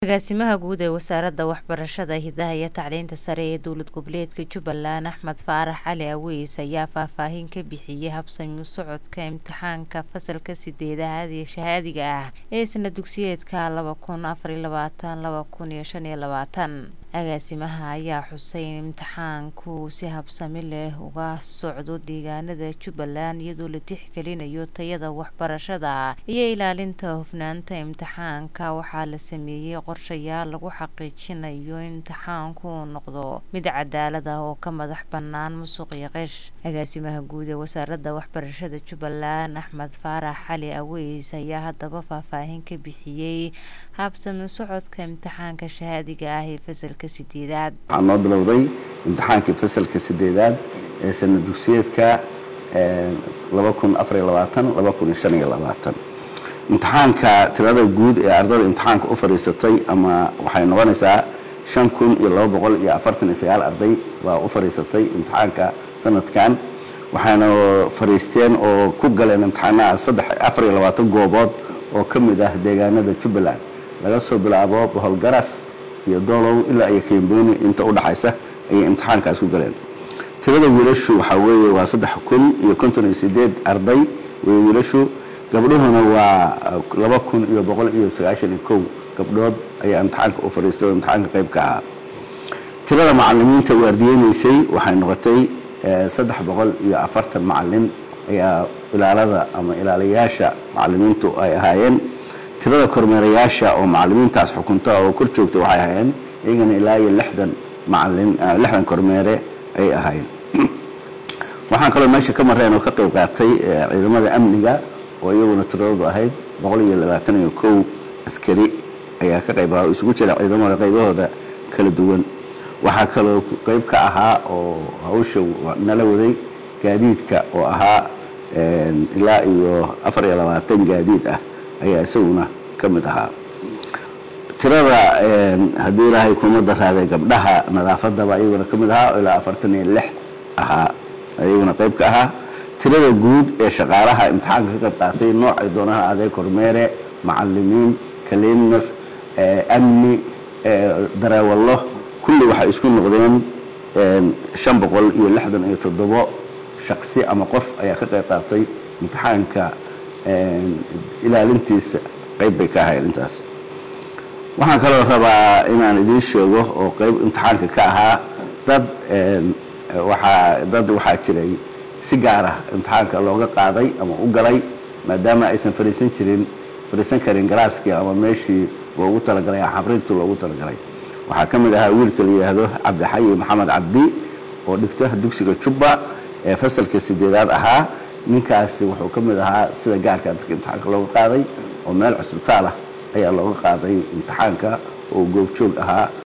agaasimaha guud ee wasaaradda waxbarashada hidaha iyo tacliinta sare ee dowlad goboleedka jubbaland axmed faarax cali aweys ayaa faahfaahin ka bixiyey habsami u socodka imtixaanka fasalka sideedaad ee shahaadiga ah ee sana dugsiyeedka laba kun afar iyo labaatan laba kun iyo shan iyo labaatan agaasimaha ayaa xusay in imtixaanku si habsami leh uga socdo deegaanada jubbaland iyadoo la tixgelinayo tayada waxbarashada iyo ilaalinta hufnaanta imtixaanka waxaa la sameeyey qorshayaal lagu xaqiijinayo in imtixaanku uu noqdo mid cadaalad ah oo ka madax bannaan musuq iyo qish agaasimaha guud ee wasaaradda waxbarashada jubbaland axmed faarax cali aweys ayaa haddaba faahfaahin ka bixiyey habsami socodka imtixaanka shahaadiga ah ee fasalka sideedaad waxaa noo bilowday imtixaankii fasalka sideedaad ee sana dugsiyeedka imtixaanka tirada guud ee ardada imtixaanka u fadhiisatay ama waxay noqonaysaa shan kun iyo laba boqol iyo afartan iyo sagaal arday baa u fadhiisatay imtixaanka sanadkan waxayna fadhiisteen oo ku galeen imtixaanaha saddex afar iyo labaatan goobood oo ka mid ah deegaanada jubbaland laga soo bilaabo boholgaras iyo doolow ilaa iyo kembooni inta u dhaxaysa ayay imtixaankaas ku galeen tirada wiilashu waxaa weeye waa saddex kun iyo konton iyo sideed arday wey wiilashu gabdhuhuna waa laba kun iyo boqol iyo sagaashan iyo kow gabdhood ayaa imtixaanka u fadhiistay oo imtixaanka qayb ka ahaa tirada macalimiinta waardiyeynaysay waxay noqotay saddex boqol iyo afartan macalin ayaa ilaalada ama ilaalayaasha macalimiintu ay ahaayeen tirada kormeerayaasha oo macalimiintaas xukunta oo kor joogta waxay ahaayeen iyagana ilaa iyo lixdan macalin lixdan kormeere ayay ahaayeen waxaan kaloo meesha ka mareen oo ka qayb qaatay ciidamada amniga oo iyaguna tiradoodu ahayd boqol iyo labaatan iyo kow askari ayaa ka qayb ahaa oo isugu jira ciidamada qaybahooda kala duwan waxaa kaloo qayb ka ahaa oo hawsha nala waday gaadiidka oo ahaa ilaa iyo afar iyo labaatan gaadiid ah ayaa isaguna ka mid ahaa tirada haddii ilaahay kuma daraaday gabdhaha nadaafadaba iyaguna ka mid ahaa oo ilaa afartan iyo lix ahaa iyaguna qayb ka ahaa tirada guud ee shaqaalaha imtixaanka ka qayb qaatay noocay doonaha aday kormeere macalimiin kaliinar amni dareewallo kulli waxay isku noqdeen shan boqol iyo lixdan iyo toddobo shaqsi ama qof ayaa ka qayb qaatay imtixaanka ilaalintiisa qayb bay ka ahayd intaas waxaan kaloo rabaa inaan idiin sheego oo qayb imtixaanka ka ahaa dad waxaa dad waxaa jiray si gaar ah imtixaanka looga qaaday ama u galay maadaama aysan fadhiisan jirin fadhiisan karin galaaskii ama meeshii loogu talagalay xabrintu loogu talagalay waxaa ka mid ahaa wiilka la yidhaahdo cabdixayi maxamed cabdi oo dhigta dugsiga jubba ee fasalka sideedaad ahaa ninkaasi wuxuu ka mid ahaa sida gaarka dadka imtixaanka looga qaaday oo meel cusbitaal ah ayaa looga qaaday imtixaanka oo goobjoog ahaa